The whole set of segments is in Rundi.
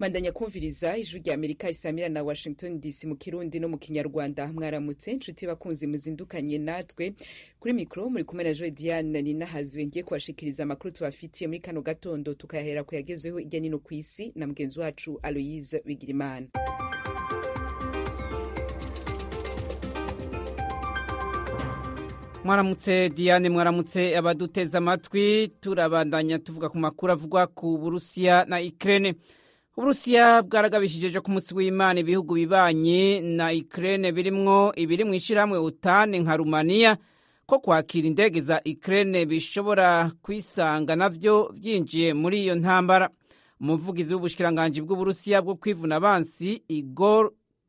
mandanya kumviriza ijwi rya amerika isamira na washington dc mu kirundi no mu kinyarwanda mwaramutse nshuti bakunzi muzindukanye natwe kuri mikoro muri kumwe na joe diane ninahazwe ngiye kubashikiriza amakuru tubafitiye muri kano gatondo tukayahera ku yagezeho irya nino ku isi na mugenzi wacu aloyise bigirimana mwaramutse diane mwaramutse abaduteze amatwi turabandanya tuvuga ku makuru avugwa ku burusiya na ikirere uburusiya bwaragabishije ku munsi w'imana ibihugu bibanye na ikirere birimwo ibiri mu ishyirahamwe utane nka rumaniya ko kwakira indege za ikirere bishobora kwisanga navyo vyinjiye muri iyo ntambara umuvugizi w'ubushikiranganji bw'uburusiya bwo kwivuna abansi igor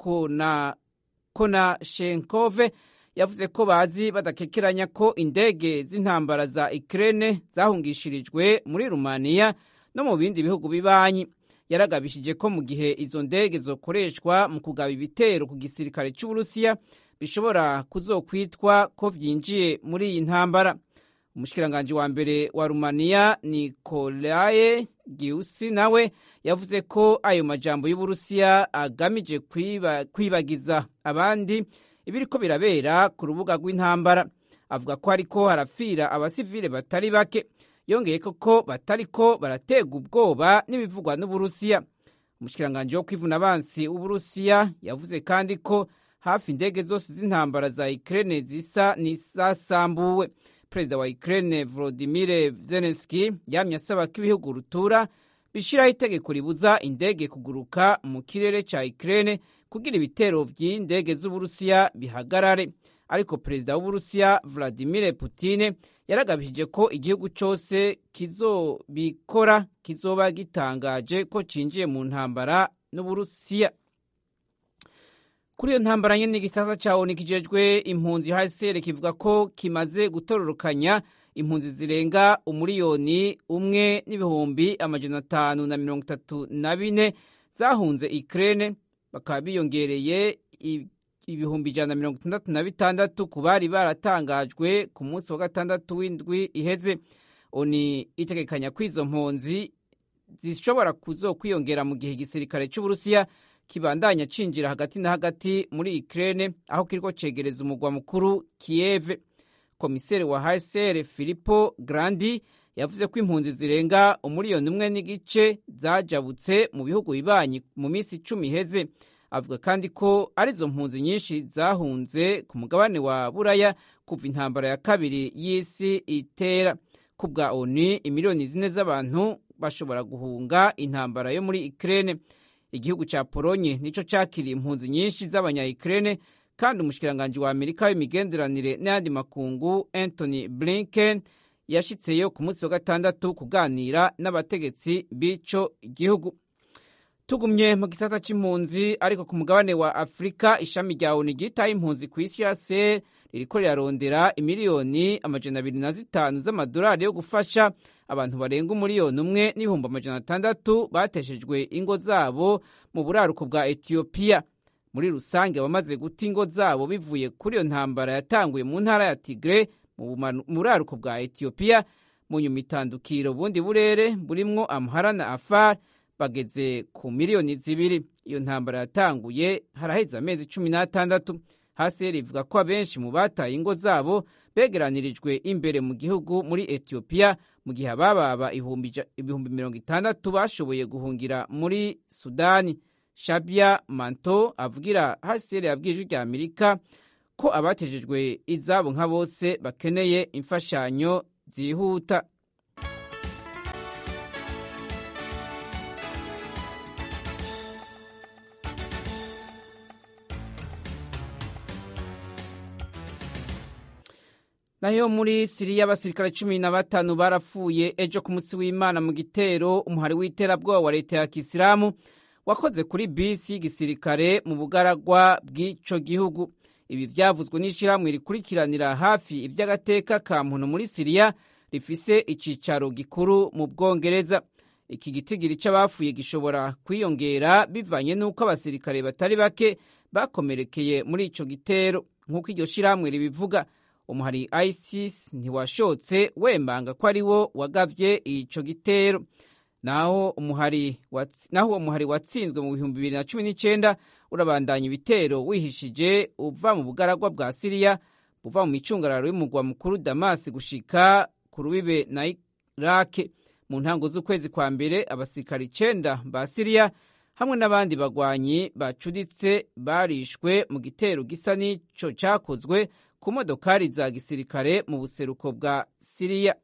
konashenkove yavuze ko bazi badakekeranya ko indege z'intambara za Ukraine zahungishirijwe muri Rumaniya no mu bindi bihugu bibanyi yaragabishije ko mu gihe izo ndege zokoreshwa mu kugaba ibitero ku gisirikare cy'Uburusiya bishobora kuzokwitwa ko vyinjiye muri iyi ntambara umushikiranganji wa mbere wa Rumaniya Nicolae Giusi nawe yavuze ko ayo majambo y'Uburusiya agamije kwiba, kwibagiza abandi ibiriko birabera ku rubuga rw'intambara avuga ko hariko harapfira abasivile batari bake yongeye ko batariko baraterwa ubwoba n'ibivugwa n'uburusiya umushikiranganji wo kwivuna abansi w'uburusiya yavuze kandi ko hafi indege zose z'intambara za ukraine zisa n'izasambuwe perezida wa ukraine volodimir zelenski yamye asaba ko ibihugu rutura bishiraho itegeko ribuza indege kuguruka mu kirere ca ukraine kugira ibitero vy'indege z'uburusiya bihagarare ariko perezida w'uburusiya vladimir putin yaragabishije ko igihugu cose kizobikora kizoba gitangaje ko cinjiye mu ntambara n'uburusiya kuri iyo ntambara nyene igisasa ca onu kijejwe impunzi hcr kivuga ko kimaze gutororokanya impunzi zirenga umuriyoni umwe n'ibihumbi amajana atanu na mirongo itatu na bine zahunze ukraine bakaba biyongereye ibihumbi ijana na mirongo itandatu na bitandatu ku bari baratangajwe ku munsi wa gatandatu w'indwi iheze oni itegekanya ko izo mpunzi zishobora kuzokwiyongera mu gihe igisirikare cy'uburusiya kibandanya cinjira hagati na hagati muri Ukraine aho kiriko cegereza umugwa mukuru Kiev komiseri wa HCR Filippo Grandi yavuze ko impunzi zirenga umuriyoni umwe n'igice zajabutse mu bihugu bibanyi mu minsi icumi iheze avuga kandi ko arizo mpunzi nyinshi zahunze ku mugabane wa buraya kuva intambara ya kabiri y'isi itera ku bwa onu imiliyoni zine z'abantu bashobora guhunga intambara yo muri Ukraine igihugu ca Polonye nico cakiriye impunzi nyinshi z'abanya Ukraine kandi umushikiranganji wa Amerika w'imigenderanire n'ayandi makungu Anthony Blinken yashitseyo ku munsi wa gatandatu kuganira n'abategetsi b'ico gihugu tugumye mu gisata c'impunzi ariko ku mugabane wa afurika ishami rya onu ryitaye impunzi ku isi yose ririko rirarondera imiliyoni amajana abiri na zitanu z'amadolari yo gufasha abantu barenga umuriyoni umwe n'ibihumbi amajana atandatu bateshejwe ingo zabo mu buraruko bwa etiyopiya muri rusange abamaze guta ingo zabo bivuye kuri iyo ntambara yatanguye mu ntara ya tigre mu buraruko bwa etiyopiya mu nyuma itandukiro bundi burere burimwo amhara na afar bageze ku miliyoni zibiri iyo ntambara yatanguye haraheze amezi cumi n'atandatu hasi rivuga ko abenshi mu bataye ingo zabo begeranirijwe imbere mu gihugu muri etiyopiya mu gihe abababa ibihumbi mirongo itandatu bashoboye guhungira muri sudani shabia manto avugira hasere yabwiye ijwi rya amerika ko abatejejwe izabo nka bose bakeneye imfashanyo zihuta nayo muri siriya abasirikare cumi na batanu barapfuye ejo ku munsi w'imana mu gitero umuhari w'iterabwoba wa leta ya kisilamu wakoze kuri bisi y'igisirikare mu bugaragwa bw'ico gihugu ibi vyavuzwe n'ishirahamwe rikurikiranira hafi ivy'agateka ka muntu muri siriya rifise icicaro gikuru mu bwongereza iki gitigiri c'abapfuye gishobora kwiyongera bivanye n'uko abasirikare batari bake bakomerekeye muri ico gitero nk'uko iryo shirahamwe ribivuga umuhari isis ntiwashotse wembanga ko ari wo wagavye ico gitero naho umuhari naho uwo muhari watsinzwe mu bihumbi bibiri na cumi n'icyenda urabandanya ibitero wihishije uva mu bugaragwa bwa siriya buva mu micungararo y'umugwa mukuru damasi gushika ku rubibe na irake mu ntango z'ukwezi kwa mbere abasirikari icenda ba siriya hamwe n'abandi bagwanyi bacuditse barishwe mu gitero gisa n'ico cakozwe ku modokari za gisirikare mu buseruko bwa siriya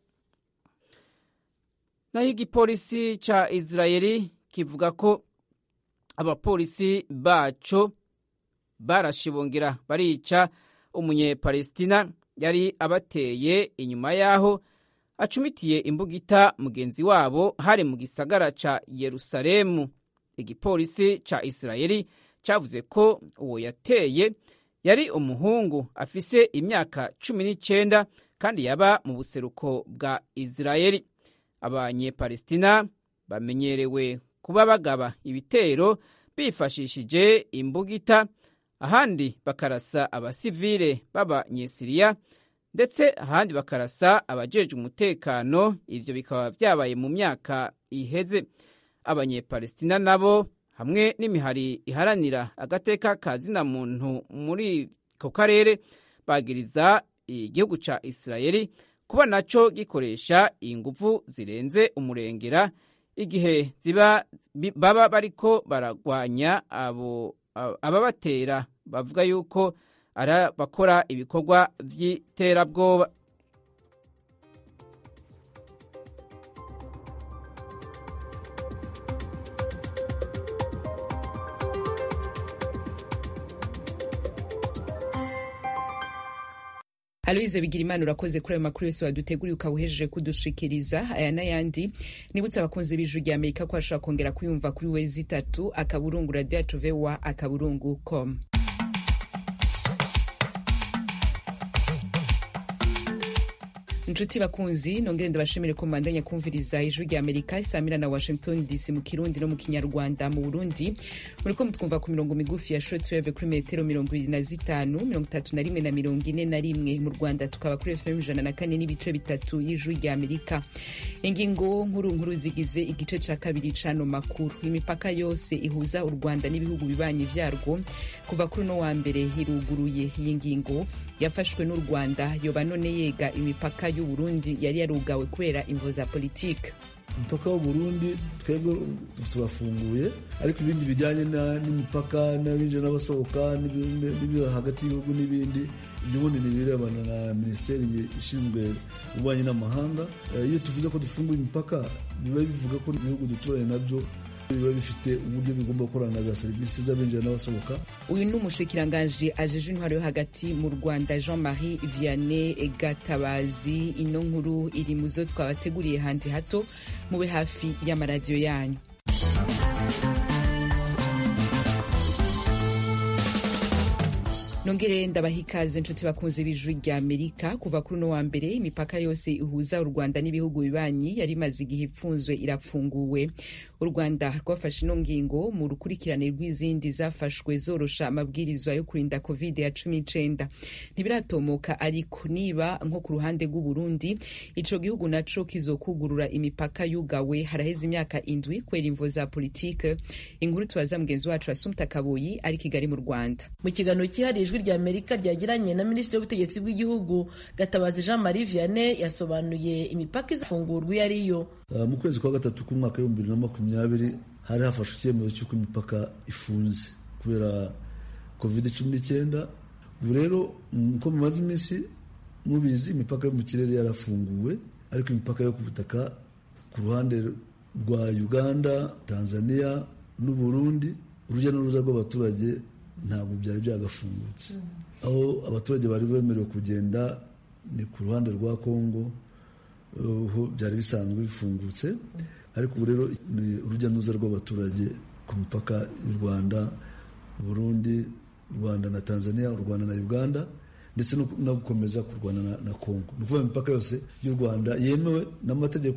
naho igipolisi ca israeli kivuga ko abapolisi baco barashibongera barica umunyepalestina yari abateye inyuma y'aho acumitiye imbugita mugenzi wabo hari mu gisagara ca yerusalemu igipolisi ca israeli cavuze ko uwo yateye yari umuhungu afise imyaka cumi n'icenda kandi yaba mu buseruko bwa israeli abanyepalestina bamenyerewe kuba bagaba ibitero bifashishije imbugita ahandi bakarasa abasivile b'abanyesiriya ndetse ahandi bakarasa abajeje umutekano ivyo bikaba vyabaye mu myaka iheze abanyepalestina nabo hamwe n'imihari iharanira agateka ka zina muntu muri ako karere bagiriza igihugu ca isirayeli kuba naco gikoresha inguvu zirenze umurengera igihe ziba baba bariko baragwanya abo ababatera bavuga yuko ari bakora ibikorwa vy'iterabwoba aloyize bigira imana urakoze kuri ayo makuru yose waduteguriye ukaba uhejeje kudushikiriza aya n'ayandi nibutse abakunzi b'ijuru rya amerika ko bashobora kongera kuyumva kuri wezi itatu akaburungu radiyo yacu vowa akaburungu com inshuti bakunzi nongere ndabashimire ko mubandanya kumviriza ijwi rya amerika isamira na washington dc mu kirundi no mu kinyarwanda mu burundi muriko mutwumva ku mirongo migufi ya shortwave kuri metero mirongo ibiri na zitanu mirongo itatu na rimwe na mirongo ine na rimwe mu rwanda tukaba kuri fm ijana na kane n'ibice bitatu y'ijwi rya amerika ingingo nkuru nkuru zigize igice ca kabiri c'ano makuru imipaka yose ihuza u rwanda n'ibihugu bibanyi vyarwo kuva kuri uno wa mbere hiruguruye iyi ngingo yafashwe n'u rwanda yoba none yega imipaka y'uburundi yari yarugawe kubera imvo za politike umupaka w'uburundi twebwe turafunguye ariko ibindi bijyanye n'imipaka n'abinjira n'abasohoka n'ibyo hagati y'ibihugu n'ibindi ibyo ubundi ni ibirebana na minisiteri ishinzwe ububanyi n'amahanga iyo tuvuze ko dufunguye imipaka biba bivuga ko ibihugu duturanye nabyo biba bifite uburyo bigomba gukorana na za serivisi z'abinjira n'abasohoka uyu ni umushikiranganji ajeje intwaro yo hagati mu rwanda jean marie vianney gatabazi ino nkuru iri mu zo twabateguriye handi hato mube hafi y'amaradiyo yanyu nongere ndabaha ikaze inshuti bakunze b'ijwi rya amerika kuva kuri uno wa mbere imipaka yose ihuza u rwanda n'ibihugu bibanyi yari imaze igihe ipfunzwe irafunguwe u rwanda rwafashe ino ngingo mu rukurikirane rw'izindi zafashwe zorosha amabwirizwa yo kurinda covid ya cumi n'icenda ntibiratomoka ariko niba nko ku ruhande rw'uburundi ico gihugu naco kizokugurura imipaka yugawe haraheze imyaka indwi kubera imvo za politike inkuru tubaza mugenzi wacu asumta kaboyi ari kigali mu rwanda mu kiganiro cyihariye ijwi rya amerika ryagiranye na minisitiri w'ubutegetsi bw'igihugu gatabazi jean marie vianney yasobanuye imipaka izafungurwa iyo ariyo mu kwezi kwa gatatu k'umwaka w'ibihumbi bibiri na makumyabiri hari hafashwe icyemezo cy'uko imipaka ifunze kubera covid cumi n'icyenda ubu rero uko mumaze iminsi mubizi imipaka yo mu kirere yarafunguwe ariko imipaka yo ku butaka ku ruhande rwa uganda tanzania n'uburundi urujya n'uruza rw'abaturage ntabwo byari byagafungutse aho abaturage bari bemerewe kugenda ni ku ruhande rwa kongo ho byari bisanzwe bifungutse ariko ubu rero ni urujya n'uruza rw'abaturage ku mipaka y'u rwanda burundi u rwanda na tanzania u rwanda na uganda ndetse no gukomeza kurwana na kongo ni ukuvuga imipaka yose y'u rwanda yemewe n'amategeko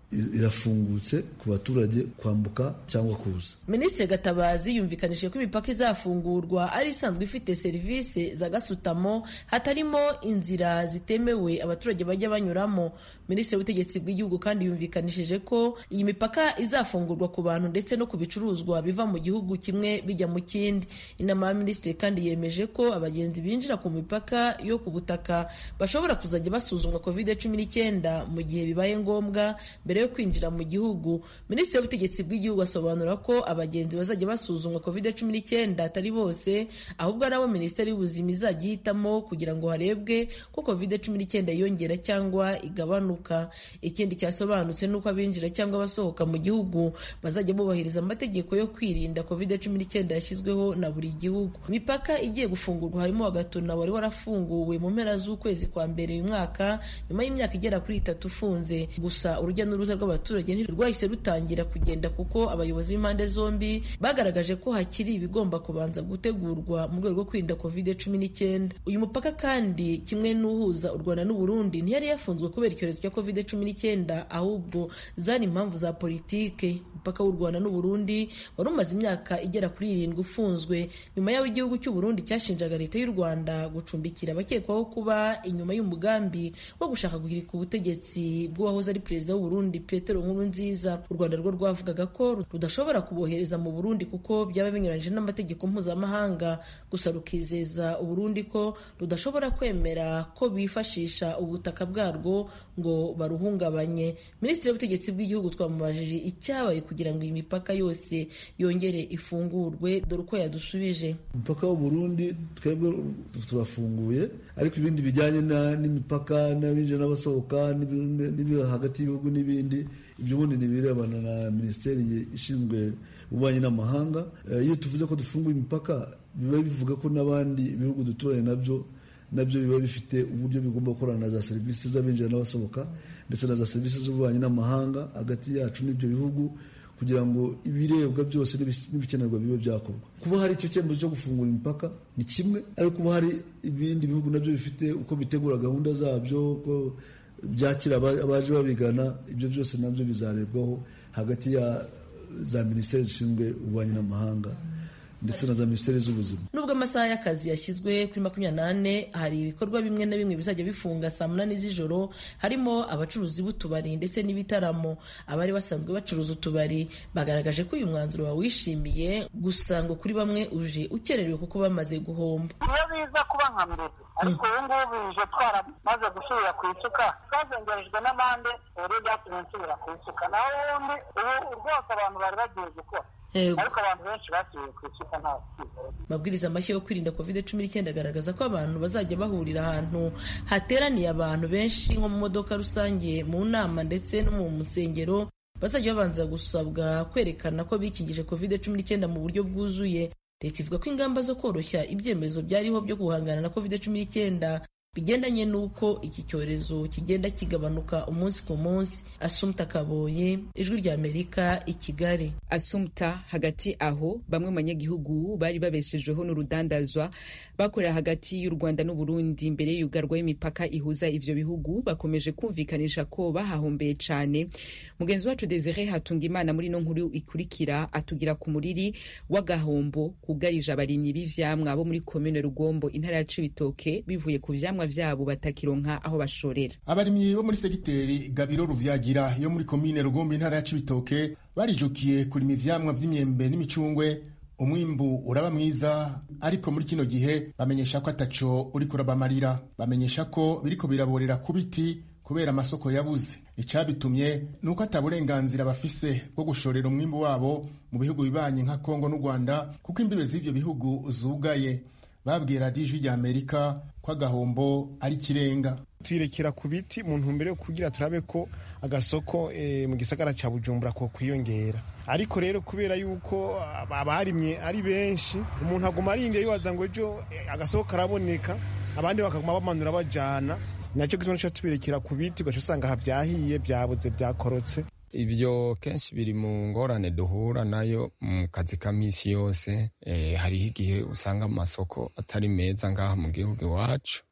irafungutse ku baturage kwambuka cyangwa kuza minisitiri gatabazi yumvikanije ko imipaka izafungurwa ari isanzwe ifite serivisi za gasutamo hatarimo inzira zitemewe abaturage bajya banyuramo minisitiri w'ubutegetsi bw'igihugu kandi yumvikanishije ko iyi mipaka izafungurwa ku bantu ndetse no ku bicuruzwa biva mu gihugu kimwe bijya mu kindi inama ya minisitiri kandi yemeje ko abagenzi binjira ku mipaka yo ku butaka bashobora kuzajya basuzumwa covid cumi n'icyenda mu gihe bibaye ngombwa mbere yo kwinjira mu gihugu minisitiri w'ubutegetsi bw'igihugu asobanura ko abagenzi bazajya basuzumwa covid cumi n'icyenda atari bose ahubwo ari abo minisiteri y'ubuzima izajya ihitamo kugira ngo harebwe ko covid cumi n'icyenda yiyongera cyangwa igabanuka ikindi cyasobanutse ni uko abinjira cyangwa abasohoka mu gihugu bazajya bubahiriza amategeko yo kwirinda covid cumi n'icyenda yashyizweho na buri gihugu imipaka igiye gufungurwa harimo wagatuna wari warafunguwe mu mpera z'ukwezi kwa mbere uyu mwaka nyuma y'imyaka igera kuri itatu ufunze gusa urujya n'uruza rw'abaturage ntirwahise rutangira kugenda kuko abayobozi b'impande zombi bagaragaje ko hakiri ibigomba kubanza gutegurwa mu rwego rwo kwirinda covid cumi n'icyenda uyu mupaka kandi kimwe n'uhuza u rwanda n'uburundi ntiyari yafunzwe kubera icyorezo cya covid cumi n'icyenda ahubwo zari impamvu za politike umupaka w'u rwanda n'uburundi wari umaze imyaka igera kuri irindwi ufunzwe nyuma y'aho igihugu cy'uburundi cyashinjaga leta y'u rwanda gucumbikira abakekwaho kuba inyuma y'umugambi wo gushaka guhirika ubutegetsi bw'uwahoze ari perezida w'uburundi petero nkuru nziza u rwanda rwo rwavugaga ko rudashobora kubohereza mu burundi kuko byaba binyuranyije n'amategeko mpuzamahanga gusa rukizeza uburundi ko rudashobora kwemera ko bifashisha ubutaka bwarwo ngo baruhungabanye minisitiri w'ubutegetsi bw'igihugu twamubajije icyabaye kugira ngo iyi mipaka yose yongere ifungurwe dore uko yadusubije umupaka w'uburundi twebwe turafunguye ariko ibindi bijyanye n'imipaka n'abinjira n'abasohoka n'ibi hagati y'ibihugu n'ibindi ibyo ubundi ni ibirebana na minisiteri ishinzwe ububanyi n'amahanga iyo tuvuze ko dufunguye imipaka biba bivuga ko n'abandi bihugu duturanye nabyo nabyo biba bifite uburyo bigomba gukorana na za serivisi z'abinjira n'abasohoka ndetse na za serivisi z'ububanyi n'amahanga hagati yacu n'ibyo bihugu kugira ngo ibirebwa byose n'ibikenerwa bibe byakorwa kuba hari icyo cyemezo cyo gufungura imipaka ni kimwe ariko kuba hari ibindi bihugu nabyo bifite uko bitegura gahunda zabyo uko byakira abaje babigana ibyo byose nabyo bizarebwaho hagati ya za minisiteri zishinzwe ububanyi n'amahanga ndetse na za minisiteri z'ubuzima nubwo amasaha y'akazi yashyizwe kuri makumyabiri n'ane hari ibikorwa bimwe na bimwe bizajya bifunga saa munani z'ijoro harimo abacuruzi b'utubari ndetse n'ibitaramo abari basanzwe bacuruza utubari bagaragaje ko uyu mwanzuro bawishimiye gusa ngo kuri bamwe uje ukererewe kuko bamaze guhomba iyo biza kuba nka mbere ariko ubu ngubu bije twaramaze gusubira ku isuka twazengerejwe n'amande rero byatumye nsubira ku isuka naho ubundi ubu rwose abantu bari bagiye gukora ariko abantu benshi basubiye ku isuka nta amabwiriza mashya yo kwirinda covid cumi n'icyenda agaragaza ko abantu bazajya bahurira ahantu hateraniye abantu benshi nko mu modoka rusange mu nama ndetse no mu musengero bazajya babanza gusabwa kwerekana ko bikingije covid cumi n'icyenda mu buryo bwuzuye leta ivuga ko ingamba zo koroshya ibyemezo byariho byo guhangana na covid cumi n'icyenda bigendanye n'uko iki cyorezo kigenda kigabanuka umunsi ku munsi asumta kaboye ijwi rya amerika i kigali asumta hagati aho bamwe mu banyagihugu bari babeshejweho n'urudandazwa bakorera hagati y'u rwanda n'uburundi mbere y'ugarwa y'imipaka ihuza ivyo bihugu bakomeje kumvikanisha ko bahahombeye cane mugenzi wacu desire hatunga imana muri no nkuru ikurikira atugira ku muriri w'agahombo kugarije abarimyi b'ivyamwa bo muri komine rugombo intara ya cibitoke bivuye ku vyamwa vyabo batakironka aho bashorera abarimyi bo muri segiteri gabiro ruvyagira yo muri komine rugombo intara ya cibitoke barijukiye kurima ivyamwa vy'imyembe n'imicungwe umwimbu uraba mwiza ariko muri kino gihe bamenyesha ko ataco uriko urabamarira bamenyesha ko biriko biraborera ku biti kubera amasoko yabuze icabitumye ni uko ata burenganzira bafise bwo gushorera umwimbu wabo mu bihugu bibanye nka kongo n'u rwanda kuko imbibe z'ivyo bihugu zugaye babwiye radiyo ijwi rya amerika ko agahombo ari ikirenga tuyirekera ku biti mu ntumbero yo kugira turabe ko agasoko e, mu gisagara ca bujumbura ko kwiyongera ariko rero kubera yuko abarimye ari benshi umuntu aguma arindiye yibaza ngo ejo agasoko karaboneka abandi bakaguma bamanura bajana nacyo gituma nico tubirekera ku biti ugaca usanga havyahiye vyabuze vyakorotse ibyo kenshi biri mu ngorane duhura nayo mu kazi ka misi yose e, hariho igihe usanga amasoko atari meza ngaha mu gihugu iwacu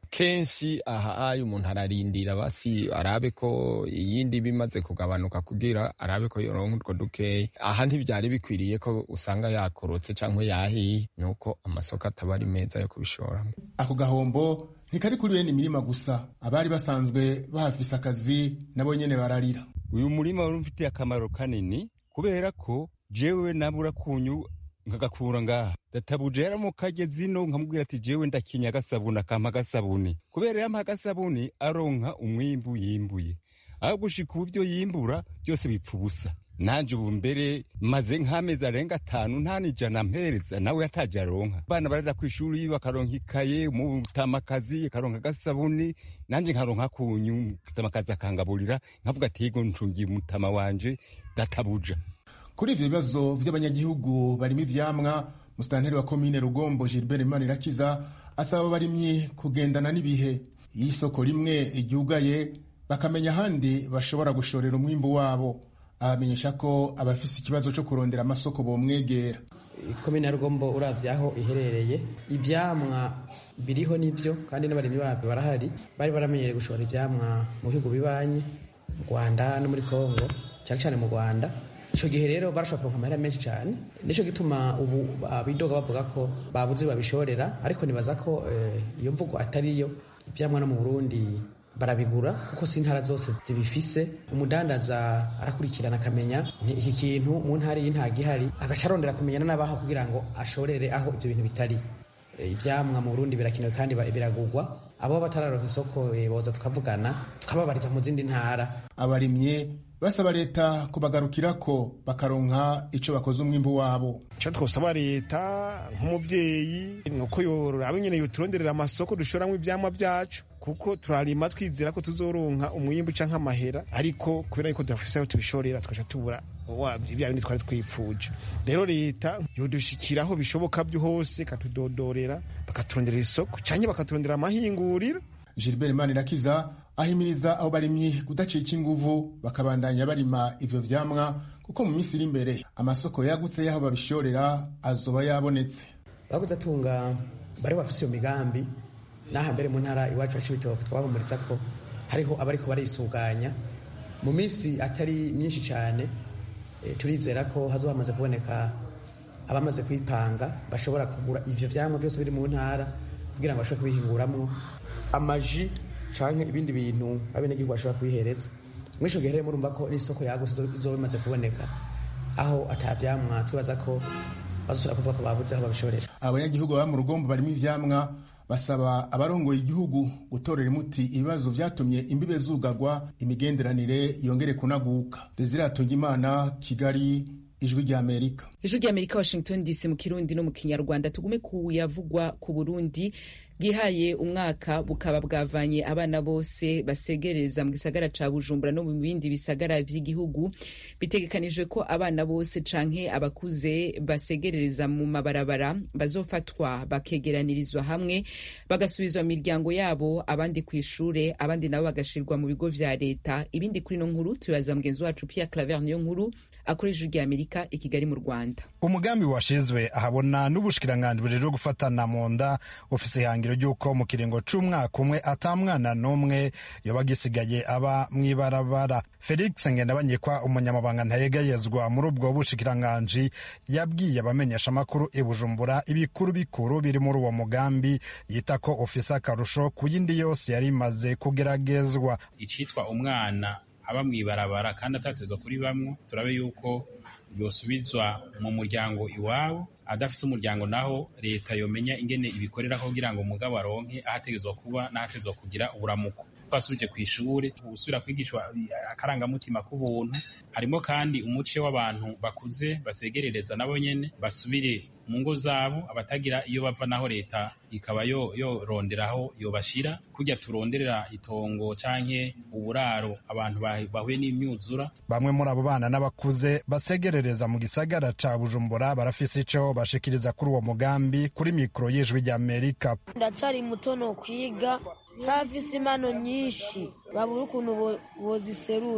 kenshi aha ayo umuntu ararindira basi arabe ko iyindi bimaze kugabanuka kugira arabe ko yoronka utwo dukeya aha ntibyari bikwiriye ko usanga yakorotse cyangwa yahiye nuko amasoko ataba ari meza yo kubishoramo ako gahombo ntikari kuri bene imirima gusa abari basanzwe bahafise akazi nabo nyene bararira uyu murima wari umfitiye akamaro kanini kubera ko jewe nabura kunyu nkagakura ngaha databuje yaramukajye zino nkamubwira ati jewe ndakinya agasabuni akampa agasabuni kubera yampa agasabuni aronka umwimbu yimbuye aho gushika ubu byo yimbura byose bipfa ubusa nanje ubu mbere maze nk'amezi arenga atanu nta n'ijana mpereza nawe yataje aronka abana barara ku ishuri bakaronka ikaye umutamakazi akaronka agasabuni nanje nkaronka kunyu umutamakazi akangaburira nkavuga ati yego ncungiye umutama wanje databuja kuri ivyo bibazo vy'abanyagihugu barimo ivyamwa musitanteri wa komine rugombo gilbert manirakiza asaba abarimyi kugendana n'ibihe iyo isoko rimwe ryugaye bakamenya ahandi bashobora gushorera umwimbu wabo abamenyesha ko abafise ikibazo co kurondera amasoko bomwegera komine ya rugombo uravye aho iherereye ivyamwa biriho nivyo kandi n'abarimyi babyo barahari bari baramenyereye gushora ivyamwa mu bihugu bibanyi mu rwanda no muri kongo cyane cyane mu rwanda icyo gihe rero barashobora kuronka amahera menshi cyane nicyo gituma ubu bidoga bavuga ko babuze babishorera ariko nibaza ko iyo mvugo atari yo ibyamwa no mu burundi barabigura kuko si intara zose zibifise umudandaza arakurikirana akamenya iki kintu mu ntara iyi ntago ihari agaca arondera kumenyana n'abaho kugira ngo ashorere aho ibyo bintu bitari ibyamwa mu burundi birakenewe kandi biragurwa abo batararonka isoko boza tukavugana tukababariza mu zindi ntara abarimye basaba leta kubagarukirako bakaronka ico bakoze umwimbu wabo icyo twosaba leta nk'umubyeyi ni uko yoraba nyine yoturonderera amasoko dushoramwo ivyamwa vyacu kuko turarima twizera ko tuzoronka umwimbu canke amahera ariko kubera yuko tudafise aho tubishorera tugaca tubura bya bindi twari twipfuje rero leta yodushikiraho bishoboka byo hose katudodorera bakaturonderera isoko canke bakaturondera amahinguriro gilbert manirakiza ahimiriza abo barimyi kudacika inguvu bakabandanya barima ivyo vyamwa kuko mu minsi iri imbere amasoko yagutse y'aho babishorera azoba yabonetse baguze atunga bari bafise iyo migambi n'aha mbere mu ntara iwacu wacu ibitoki twahumuriza ko hariho abariko barisuganya mu minsi atari myinshi cyane e, turizera ko hazoba hamaze kuboneka abamaze kwipanga bashobora kugura ivyo vyamwa byose biri mu ntara kugira ngo bashobore kubihinguramwo amaji canke ibindi bintu abenegihugu bashobora kubihereza muri ico gihe rero murumva ko n'isoko yagutse izoba imaze kuboneka aho atavyamwa twibaza ko bazosubira kuvuga ko babuze aho babishorera abanyagihugu baba mu rugombo barimo ivyamwa basaba abarongoye igihugu gutorera umuti ibibazo vyatumye imbibe zugagwa imigenderanire yongere kunaguka desire atungimana kigali ijwi rya amerika ijwi rya amerika washington dc mu kirundi no mu kinyarwanda tugume ku yavugwa ku burundi bwihaye umwaka bukaba bwavanye abana bose basegereza mu gisagara ca bujumbura no mu bindi bisagara vy'igihugu bitegekanijwe ko abana bose canke abakuze basegerereza mu mabarabara bazofatwa bakegeranirizwa hamwe bagasubizwa mu miryango yabo abandi ku ishure abandi nabo bagashirwa mu bigo vya leta ibindi kuri no nkuru tubaza mugenzi wacu Pierre Claver niyo nkuru akoresha ijwi rya amerika i kigali mu rwanda umugambi washizwe ahabona n'ubushikiranganji bujejwe gufatana mu nda ufise ihangiro ry'uko mu kiringo c'umwaka umwe ata mwana n'umwe yoba gisigaye aba mw'ibarabara felix ngendabanyikwa umunyamabanga ntayegayezwa muri ubwo bushikiranganji yabwiye abamenyesha amakuru i bujumbura ibikuru bikuru biri muri uwo mugambi yita ko ufise akarusho ku yindi yose yari imaze kugeragezwa icitwa umwana aba mw'ibarabara kandi atatezwa kuri bamwe turabe yuko yosubizwa mu muryango iwabo adafise umuryango naho leta yomenya ingene ibikorera kugira ngo umugabo aronke ahategezwa kuba n'ahategezwa kugira uburamuko twasubije ku ishuri gusubira kwigishwa akarangamutima k'ubuntu harimo kandi umuce w'abantu bakuze basegerereza nabo nyene basubire mu ngo zabo abatagira iyo bava naho leta ikaba yoronderaho yobashira kurya turonderera itongo canke uburaro abantu bahuye n'imyuzura bamwe muri abo bana n'abakuze basegerereza mu gisagara ca bujumbura barafise ico bashikiriza kuri uwo mugambi kuri mikoro y'ijwi ry'amerika ndacari muto no kwiga nk'abafise impano nyinshi babura ukuntu boziserura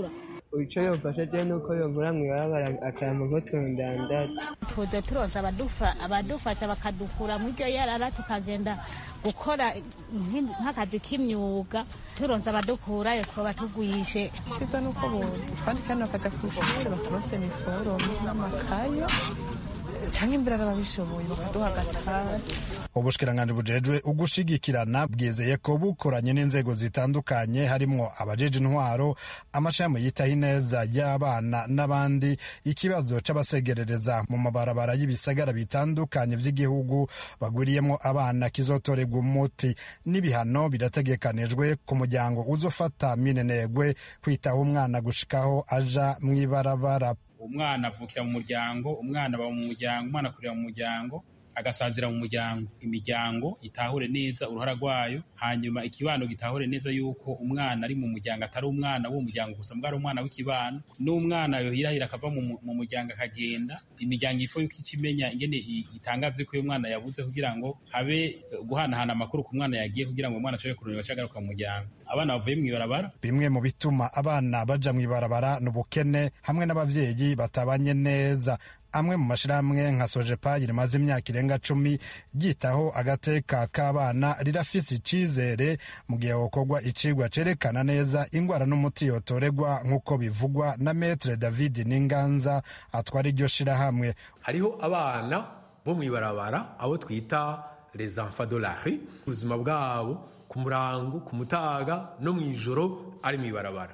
icyo yofasha je nuko yovura mw'ibarabara akampa nk'utundandatsi tuza turoza abadufasha bakadukura mu iryo yarara tukagenda gukora nk'akazi k'imyuga turonse abadukurayo twaba tugwishe cyiza nuko kandi kandi bakaja ku ishuri baturose iniforume n'amakaye cyangwa imbere babishoboye bakaduha agatari ubushikiranganji bujejwe ugushigikirana bwizeye ko bukoranye n'inzego zitandukanye harimwo abajeje intwaro amashami yitaho ineza y'abana n'abandi ikibazo c'abasegerereza mu mabarabara y'ibisagara bitandukanye vy'igihugu bagwiriyemwo abana kizotorerwa umuti n'ibihano birategekanijwe ku muryango uzofata minenegwe kwitaho umwana gushikaho aja mw'ibarabara umwana avukira mu muryango umwana aba mu muryango umwana akurira mu muryango agasazira mu muryango imiryango itahure neza uruhara rwayo hanyuma ikibano gitahure neza yuko umwana ari mu muryango atari umwana w'uwo muryango gusa mbwa ari umwana w'ikibano n'umwana yohirahira akava mu muryango akagenda imiryango ifo yuko ikimenya ingene itangaze ko uyu mwana yabuze kugira ngo habe guhanahana amakuru ku mwana yagiye kugira ngo umwana ashobore kurondera acagaruka mu muryango abana bavuye mu ibarabara bimwe mu bituma abana baja mu ibarabara ni ubukene hamwe n'abavyeyi batabanye neza amwe mu mashirahamwe nka sojepayi rimaze imyaka irenga cumi ryitaho agateka k'abana rirafise icizere mu gihe hokorwa icigwa cerekana neza ingwara n'umuti yotoregwa nk'uko bivugwa na metre david n'inganza atwara iryo shirahamwe hariho abana bo mu ibarabara abo twita les enfants de la rue ubuzima bwabo ku murango ku mutaga no mu ijoro ari mu ibarabara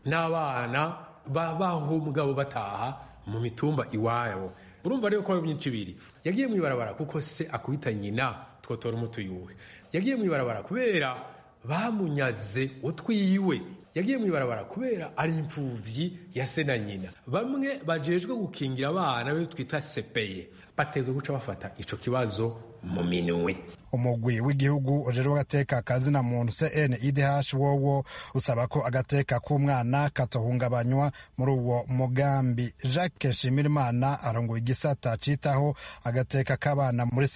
n'abana babaho mugabo bataha mu mitumba iwabo urumva rero ko ari myinshi ibiri yagiye mu ibarabara kuko se akubita nyina twotora umuti yuwe yagiye mu ibarabara kubera bamunyaze utwiwe yagiye mu ibarabara kubera ari imfuvyi ya se na nyina bamwe bajejwe gukingira abana be twita sepeye batezwe guca bafata ico kibazo mu minwe umugwi w'igihugu ujejwe agateka kazina muntu CNIDH wowo usaba ko agateka k'umwana katohungabanywa muri uwo mugambi Jacques Shimirimana arongoye igisata citaho agateka k'abana muri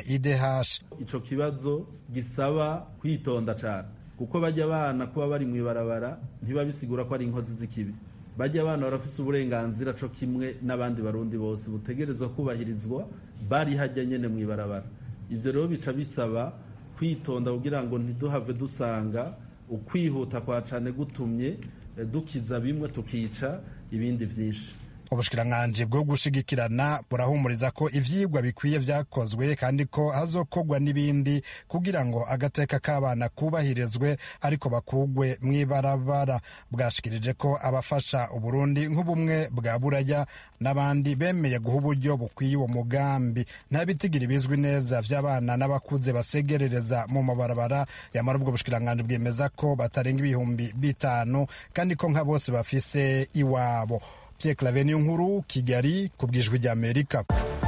CNIDH ico kibazo gisaba kwitonda cane kuko bajya abana kuba bari mu ibarabara ntibabisigura ko ari inkozi z'ikibi bajya abana barafise uburenganzira co kimwe n'abandi barundi bose butegerezwa kubahirizwa bari hajya nyene mu ibarabara ivyo rero bica bisaba kwitonda kugira ngo ntiduhave dusanga ukwihuta kwa cane gutumye dukiza bimwe tukica ibindi vyinshi ubushikiranganji bwo gushigikirana burahumuriza ko ivyigwa bikwiye vyakozwe kandi ko hazokorwa n'ibindi kugira ngo agateka k'abana kubahirizwe ariko bakugwe mw'ibarabara bwashikirije ko abafasha uburundi nk'ubumwe bwa buraya n'abandi bemeye guha uburyo bukwiye uwo mugambi nta bitigira bizwi neza vy'abana n'abakuze basegerereza mu mabarabara yamara ubwo bushikiranganji bwemeza ko batarenga ibihumbi bitanu kandi ko nka bose bafise iwabo Pierre Claver niyo nkuru Kigali ku bwijwi rya Amerika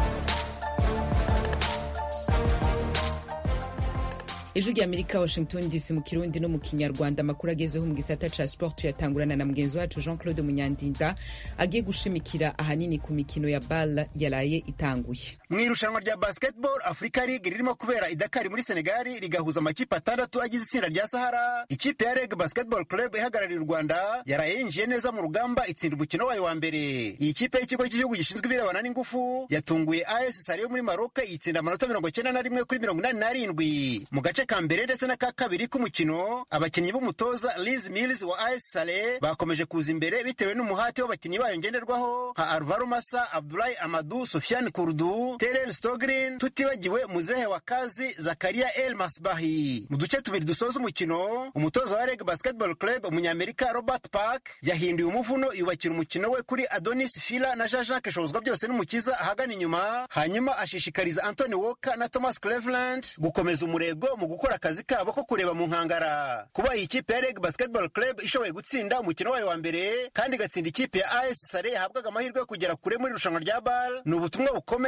ijwi rya amerika washington dc mu kirundi no mu kinyarwanda amakuru agezeho mu gisata ca sport tuyatangurana na mugenzi wacu jean claude munyandinda agiye gushimikira ahanini ku mikino ya bal yaraye itanguye mu irushanwa rya basketball africa league ririmo kubera idakari muri senegali rigahuza amakipe atandatu agize itsinda rya sahara ikipe ya reg basketball club ihagarariye u rwanda yaraye yinjiye neza mu rugamba itsinda umukino wayo wa mbere iyi kipe y'ikigo cy'igihugu gishinzwe ibirebana n'ingufu yatunguye as sare yo muri maroc itsinda amanota mirongo icyenda na rimwe kuri mirongo inani n'arindwi mu gace ka mbere ndetse n'aka kabiri k'umukino abakinnyi b'umutoza liz mills wa as sale bakomeje kuza imbere bitewe n'umuhati w'abakinnyi bayo ngenderwaho nka alvaro masa abdulahi amadu sofiane kurdu terel stogrin tutibagiwe muzehe wa kazi zakaria el masbahi mu duce tubiri dusoza umukino umutoza wa reg basketball club umunyamerika robert park yahinduye umuvuno yubakira umukino we kuri adonis fila na jean jacques shozwa byose n'umukiza ahagana inyuma hanyuma ashishikariza anthony walker na thomas cleveland gukomeza umurego mu gukora akazi kabo ko kureba mu nkangara kuba iyi kipe ya reg basketball club ishoboye gutsinda umukino wayo wa mbere kandi igatsinda ikipe ya as sare yahabwaga amahirwe yo kugera kure muri irushanwa rya bal ni ubutumwa bukomeye bw'uko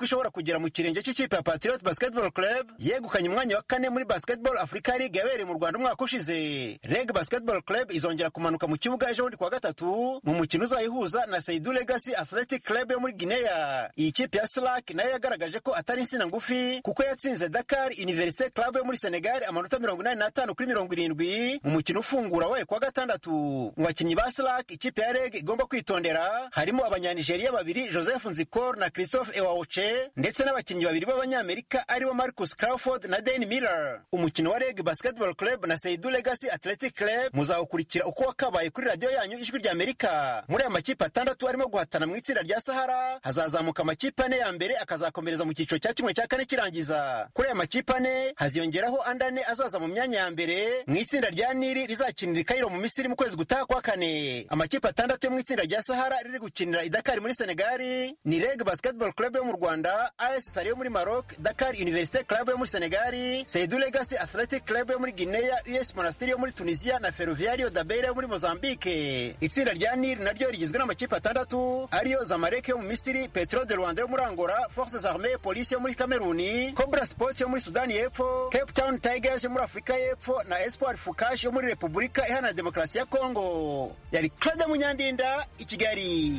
ishobora kugera mu kirenge cy'ikipe ya patriot basketball club yegukanye umwanya wa kane muri basketball africa league yabereye mu rwanda umwaka ushize reg basketball club izongera kumanuka mu kibuga ejo bundi kuwa gatatu mu mukino uzayihuza na seidu legacy athletic club yo muri guinea iyi kipe ya slack nayo yagaragaje ko atari insina ngufi kuko yatsinze dakar universite club yo muri senegal amanota mirongo inani n'atanu kuri mirongo irindwi mu mukino ufungura wayo kuwa gatandatu mu bakinnyi ba slack ikipe ya reg igomba kwitondera harimo abanyanigeriya babiri joseph nzikor na christophe ewaoche ndetse n'abakinnyi babiri b'abanyamerika aribo marcus crawford na dan miller umukino wa reg basketball club na seidu legacy athletic club muzawukurikira uko wakabaye kuri radiyo yanyu ijwi rya amerika muri aya makipe atandatu arimo guhatana mu itsinda rya sahara hazazamuka amakipe ane ya mbere akazakomereza mu cyiciro cya kimwe cya kane kirangiza kuri aya makipe ane haziyongeraho andi ane azaza mu myanya ya mbere mu itsinda rya nili rizakinira ikayiro mu misiri mu kwezi gutaha kwa kane amakipe atandatu yo mu itsinda rya sahara riri gukinira idakari muri senegali ni reg basketball club yo mu rwanda as sari yo muri maroc dakar universite club yo muri senegali seidu legacy athletic club yo muri guinea us monastiri yo muri tunisia na ferroviario dabeira yo muri mozambique itsinda rya nili naryo rigizwe n'amakipe atandatu ariyo zamalek yo mu misiri petro de rwanda yo muri angola forces armee polisi yo muri kameruni cobra sports yo muri sudani y'epfo cape town tigers yo muri afurika y'epfo na espoir fukash yo muri repubulika iharanira demokarasi ya kongo yari claude munyandinda i kigali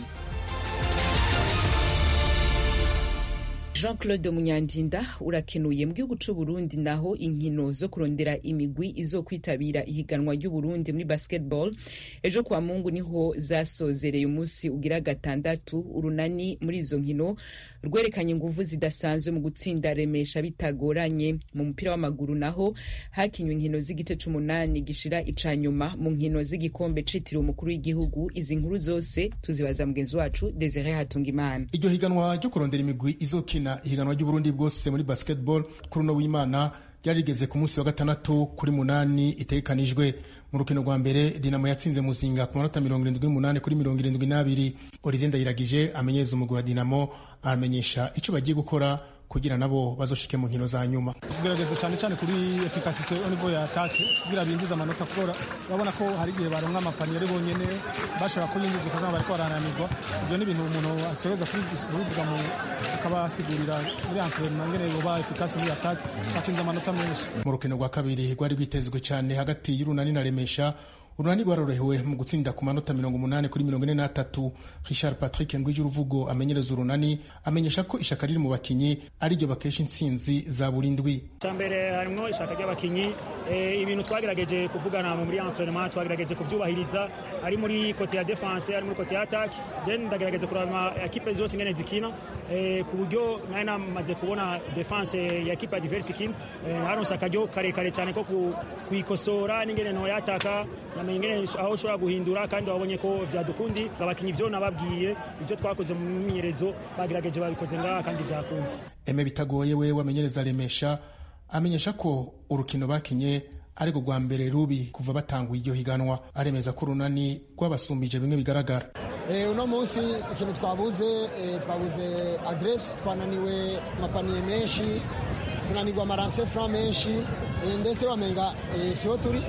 jean claude munyandinda urakenuye mu gihugu c'u burundi naho inkino zo kurondera imigwi izo kwitabira ihiganwa ry'uburundi muri basketball ejo kwa mungu niho zasozereye umunsi ugira gatandatu urunani muri izo nkino rwerekanye inguvu zidasanzwe mu gutsinda remesha bitagoranye mu mupira w'amaguru naho hakinywe inkino z'igice c'umunani gishira ica nyuma mu nkino z'igikombe citiriwe umukuru w'igihugu izi nkuru zose tuzibaza mugenzi wacu desire hatungimana iryo higanwa ryo kurondera imigwi izokina ihiganwa ry'uburundi bwose muri basketball kuri uno w'imana ryari rigeze ku munsi wa gatandatu kuri munani itegekanijwe mu rukino rwa mbere dinamo yatsinze muzinga ku manota mirongo irindwi n'umunani kuri mirongo irindwi n'abiri olivier ndayiragije amenyereza umugwi wa dinamo aramenyesha icyo bagiye gukora kugira nabo bazoshike mu nkino za nyuma kugerageza cyane cyane kuri efikasite au niveau ya atake kugira binjize amanota kubera urabona ko hari igihe baronka amapaniye ari bonyene bashobora kuyinjiza ukazama bariko barananirwa ibyo ni ibintu umuntu ategereza kubivuga mu akabasigurira muri entraînement ngene boba efikasi muri atake bakinjiza amanota menshi mu rukino rwa kabiri rwari rwitezwe cyane hagati y'urunani na remesha urunani rwarorohewe mu gutsinda ku manota mirongo umunani kuri mirongo ine n'atatu richard patrick ngwije uruvugo amenyereza urunani amenyesha ko ishaka riri mu bakinyi ariryo bakesha intsinzi za buri ndwi cya mbere harimo ishaka ry'abakinyi ibintu twagerageje kuvugana muri entraînement twagerageje kubyubahiriza ari muri kote ya defense ari muri kote ya attaque je ndagerageza kuraba ekipe zose ingene zikina ku buryo nari namaze kubona defense ya ekipe ya diverse ikina haronse akaryo karekare cyane ko kuyikosora n'ingene ntoyataka namenye ingene aho ushobora guhindura kandi wabonye ko byadukundi abakinyi ivyo nababwiye ibyo twakoze mu myimenyerezo bagerageje babikoze ngaha kandi byakunze eme bitagoye we wamenyereza remesha amenyesha ko urukino bakinye ariko rwa mbere rubi kuva batanguye iryo higanwa aremeza ko urunani rwabasumbije bimwe bigaragara uno munsi ikintu twabuze twabuze aderesi twananiwe amapaniye menshi tunanirwa amaranse fura menshi ndetse bamenga siho turi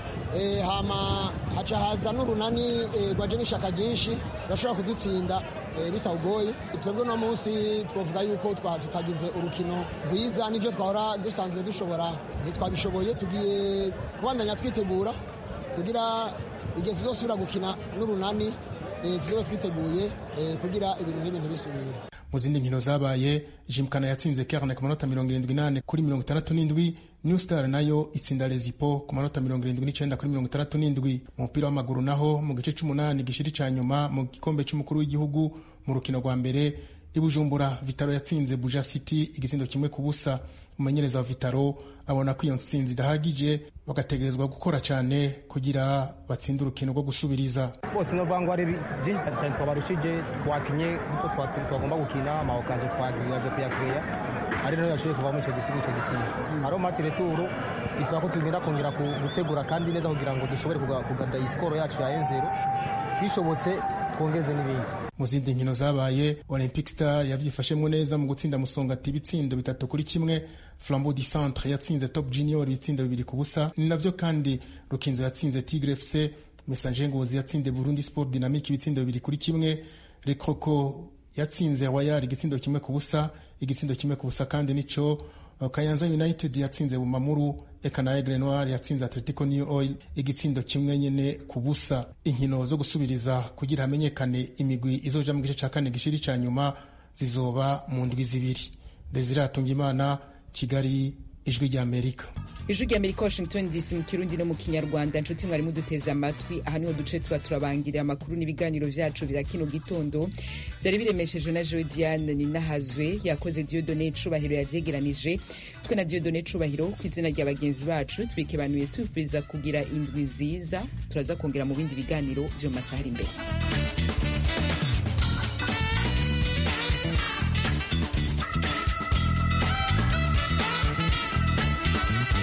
hama haca haza n'urunani rwaje n'ishaka ryinshi bashobora kudutsinda bitawugoye twebwe uno munsi twavuga yuko tutagize urukino rwiza n'ibyo twahora dusanzwe dushobora ntitwabishoboye tugiye kubandanya twitegura kugira igihe tuzosubira gukina n'urunani tuzobe twiteguye kugira ibintu nk'ibi ntibisubire mu zindi nkino zabaye jimkana yatsinze kerne ku manota mirongo irindwi n'ane kuri mirongo itandatu n'indwi new star nayo itsinda rezipo ku manota mirongo irindwi n'icyenda kuri mirongo itandatu n'indwi mu mupira w'amaguru naho mu gice c'umunani gishiri ca nyuma mu gikombe c'umukuru w'igihugu mu rukino rwa mbere i bujumbura vitaro yatsinze buja city igitsindo kimwe ku busa umumenyereza wa vitaro abona ko iyo ntsinzi idahagije bagategerezwa gukora cyane kugira batsinde urukino rwo gusubiriza bose novuga ngo ari byinshi cyane twabarushije twakinye kuko twagomba gukina amawokazo twagerageje kuyakeya ari nayo yashoboye kuvamo icyo gisigo icyo gisigo hariho match retour bisaba ko tugenda kongera gutegura kandi neza kugira ngo dushobore kugada iyi skoro yacu ya enzero bishobotse twongeze n'ibindi mu zindi nkino zabaye olympic star yavyifashemwo neza mu gutsinda musongati ibitsindo bitatu kuri kimwe flambeau du centre yatsinze top junior ibitsindo bibiri ku busa ni navyo kandi rukinzo yatsinze tigre fc message ngozi yatsinze burundi sport dynamique ibitsindo bibiri kuri kimwe rekoko yatsinze wayar igitsindo kimwe ku busa igitsindo kimwe ku busa kandi nico kayanza united yatsinze bumamuru eka na aigle noir yatsinze atletico new oil igitsindo kimwe nyene ku busa inkino zo gusubiriza kugira hamenyekane imigwi izoja mu gice ca kane gishiri ca nyuma zizoba mu ndwi zibiri desire atungimana kigali ijwi rya amerika ijwi rya amerika washington dc mu kirundi no mu kinyarwanda nshuti mwari muduteze amatwi aha niho duce tuba turabangirira amakuru n'ibiganiro vyacu vya kino gitondo vyari biremeshejwe na jewe diane ninahazwe yakoze diodone cubahiro yavyegeranije twe na diodone cubahiro ku izina rya bagenzi bacu tubikebanuye tubifuriza kugira indwi nziza turaza kongera mu bindi biganiro vyo mu masaha ari imbere